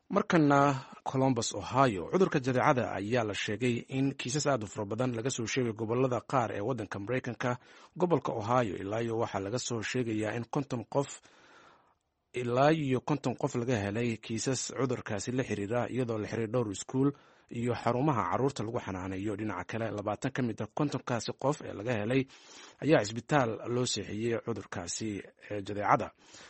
markana colombus ohio cudurka jadeecada ayaa la sheegay in kiisas aad u fara badan laga soo sheegay gobolada qaar ee wadanka mareykanka gobolka ohio ilaa iyo waxaa laga soo sheegayaa in konton qof ilaa iyo konton qof laga helay kiisas cudurkaasi la xiriira iyadoo la xiray dhowr iskuul iyo xarumaha caruurta lagu xanaaneeyo dhinaca kale labaatan ka mid a kontonkaasi qof ee laga helay ayaa cisbitaal loo seexiyey cudurkaasi ee jadeecada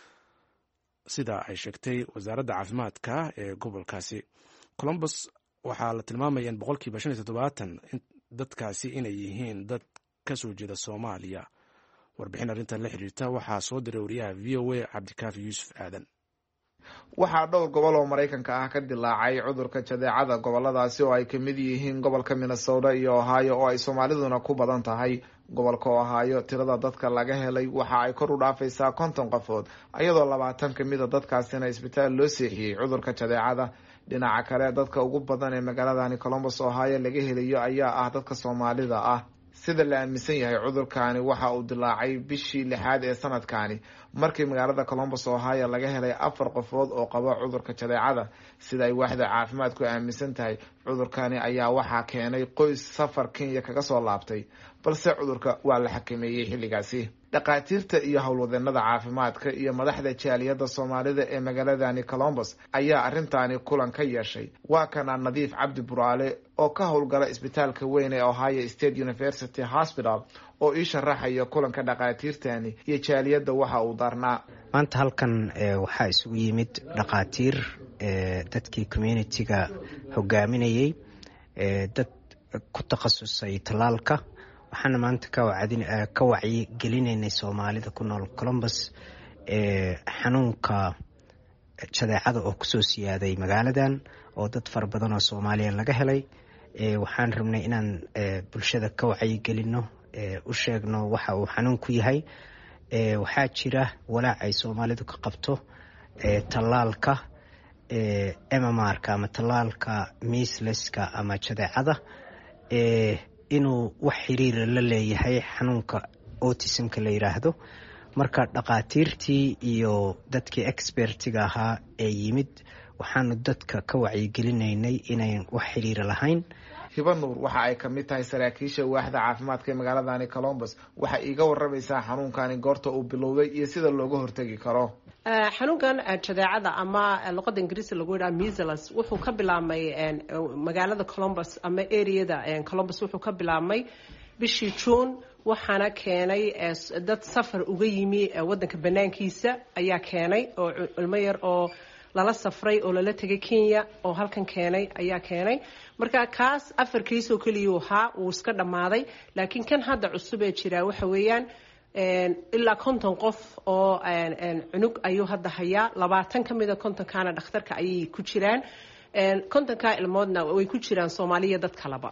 sida ay sheegtay wasaaradda caafimaadka ee gobolkaasi colombus waxaa la tilmaamaya in boqolkiiba shan iyo toddobaatan dadkaasi inay yihiin dad ka soo jeeda soomaaliya warbixin arrintan la xiriirta waxaa soo diray wariyaha v o a cabdikaafi yuusuf aadan waxaa dhowr gobol oo maraykanka ah ka dilaacay cudurka jadeecada goboladaasi oo ay kamid yihiin gobolka minnesota iyo ohio oo ay soomaaliduna ku badan tahay gobolka ohio tirada dadka laga helay waxa ay kor u dhaafaysaa konton qofood iyadoo labaatan kamida dadkaasina isbitaal loo seexiyey cudurka jadeecada dhinaca kale dadka ugu badan ee magaaladani colombus ohio laga helayo ayaa ah dadka soomaalida ah sida la aaminsan yahay cudurkani waxa uu dilaacay bishii lixaad ee sanadkani markii magaalada colombus ohio laga helay afar qofood oo qaba cudurka jadeecada sida ay waaxda caafimaadku aaminsan tahay cudurkani ayaa waxaa keenay qoys safar kenya kaga soo laabtay balse cudurka waa la xakameeyey xilligaasi dhakhaatiirta iyo howlwadeenada caafimaadka iyo madaxda jaaliyadda soomaalida ee magaaladani colombus ayaa arrintaani kulan ka yeeshay waa kana nadiif cabdi buraale oo ka howlgala isbitaalka weyn ee ohio state university hospital oo ii sharaxaya kulanka dhakhaatiirtani iyo jaaliyadda waxa uu darnaa maanta halkan waxaa isugu yimid dhakhaatiir dadkii communitiga hogaaminayay dad ku takhasusay tallaalka waxaana maanta ka wacyi gelinaynay soomaalida ku nool colombus xanuunka jadeecada oo kusoo siyaaday magaaladan oo dad fara badan oo soomaaliya laga helay waxaan rabnay inaan bulshada ka wacyigelino u sheegno waxa uu xanuunku yahay waxaa jira walaac ay soomaalidu ka qabto tallaalka mmrka ama tallaalka miisleska ama jadeecada inuu wax xiriira la leeyahay xanuunka autismka la yidhaahdo marka dhakhaatiirtii iyo dadkii expertiga ahaa ee yimid waxaanu dadka ka wacyigelinaynay inayn wax xiriira lahayn hiba nuur waxa ay kamid tahay saraakiisha waaxda caafimaadka ee magaaladani colombus waxay iiga waramaysaa xanuunkani goorta uu bilowday iyo sida looga hortegi karo xanuunkan jadeecada ama luqada ingiriisi lagu yidhaha measles wuxuu ka bilaabmay magaalada colombus ama areada colombus wuxuu ka bilaabmay bishii juun waxaana keenay dad safar uga yimi wadanka banaankiisa ayaa keenay oo ilmo yar oo lala safray oo lala tegay kenya oo halkan keenay ayaa keenay marka kaas afar kiis oo keliyuu ahaa wuu iska dhammaaday laakiin kan hadda cusub ee jiraa waxa weeyaan ilaa konton qof oo cunug ayuu hadda hayaa labaatan ka mida kontonkaana dhakhtarka ayay ku jiraan kontonkaa ilmoodna way ku jiraan soomaaliya dad kaleba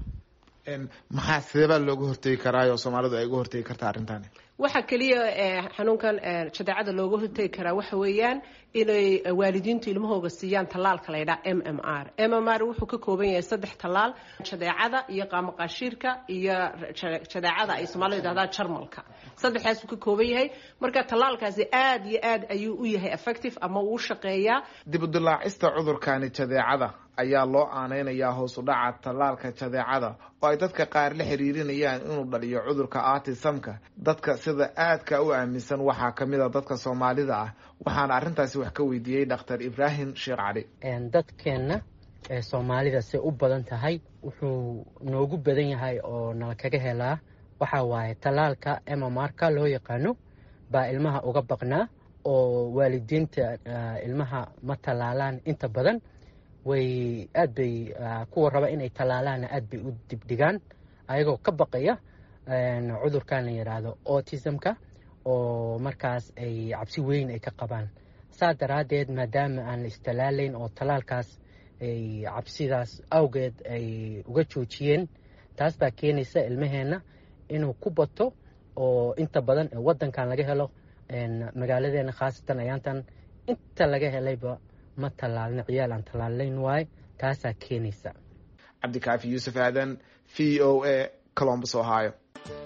maxaa sideebaa looga hortegi karaa oo soomaalidu ay uga hortegi kartaa arrintani waxaa keliya xanuunkan jadeecada looga hortegi karaa waxa weeyaan inay waalidiintu ilmahooga siiyaan tallaalka la ydhaha m m r m m r wuxuu ka kooban yahay saddex tallaal jadeecada iyo qaamaqaashiirka iyo jadeecada ay soomaalida yidhahdaan jarmalka saddexdaasuu ka kooban yahay marka tallaalkaasi aad iyo aad ayuu u yahay effective ama uu shaqeeyaa dib u dilaacista cudurkani jadeecada ayaa loo aaneynayaa hoos u dhaca tallaalka jadeecada oo ay dadka qaar la xiriirinayaan inuu dhaliyo cudurka artisamka dadka sida aadka u aaminsan waxaa kamid a dadka soomaalida ah waxaana arrintaasi wax ka weydiiyey dhakhtar ibraahim sheekh cali dadkeenna ee soomaalida say u badan tahay wuxuu noogu badan yahay oo nala kaga helaa waxa waaye tallaalka mmrka loo yaqaano baa ilmaha uga baqnaa oo waalidiinta ilmaha ma tallaalaan inta badan way aad bay kuwa raba inay tallaalaanna aad bay u dibdhigaan ayagoo ka baqaya cudurkan la yidhaahdo autismka oo markaas ay cabsi weyn ay ka qabaan saa daraaddeed maadaama aan la istallaalayn oo tallaalkaas ay cabsidaas awgeed ay uga joojiyeen taas baa keenaysa ilmaheenna inuu ku bato oo inta badan waddankan laga helo magaaladeena khaasatan ayaantan inta laga helayba ma tallaalna ciyaal aan tallaalayn waaye taasaa keenaysa cabdikaafi yuusuf aadan v o a colombus ohio